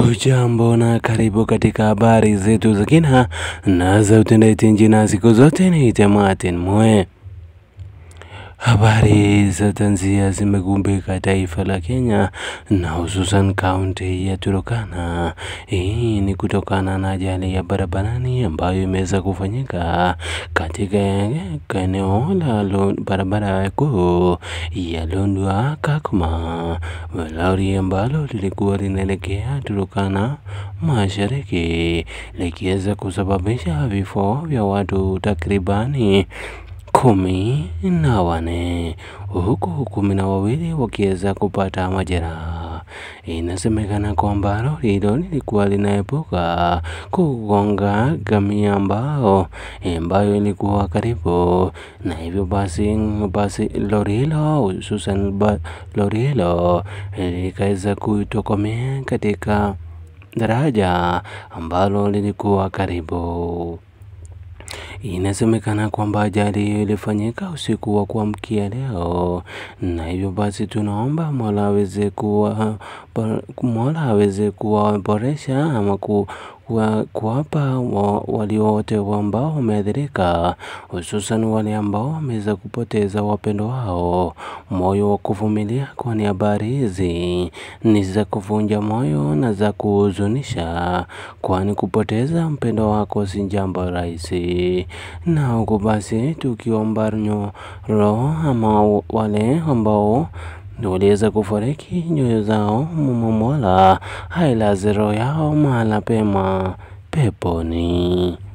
Hujambo na karibu katika habari zetu za kina na za utendeti nchi, na siku zote niite Martin Mwe. Habari za tanzia zimegumbika taifa la Kenya na hususan kaunti ya Turkana. Hii ni kutokana na ajali ya barabarani ambayo imeweza kufanyika katika eneo la barabara kuu ya Lodwar Kakuma. Lori ambalo lilikuwa linaelekea Turkana mashariki likiweza kusababisha vifo vya watu takribani kumi na wane huku kumi na wawili wakiweza kupata majeraha. Inasemekana kwamba lori hilo lilikuwa linaepuka kugonga ngamia ambao ambayo ilikuwa karibu, na hivyo basi basi lori hilo hususan lori hilo likaweza kutokomea katika daraja ambalo lilikuwa karibu. Inasemekana kwamba ajali hiyo ilifanyika usiku wa kuamkia leo, na hivyo basi tunaomba Mola aweze kuwa Mola aweze kuwaboresha ama kuwapa wale wote ambao wameathirika, hususan wale ambao wameweza kupoteza wapendo wao moyo wa kuvumilia, kwani habari hizi ni za kuvunja moyo na za kuhuzunisha, kwani kupoteza mpendo wako si jambo rahisi. Na huku basi tukiomba roho ama wale ambao waliweza kufariki nyoyo zao, Mola ailaze roho yao mahala pema peponi.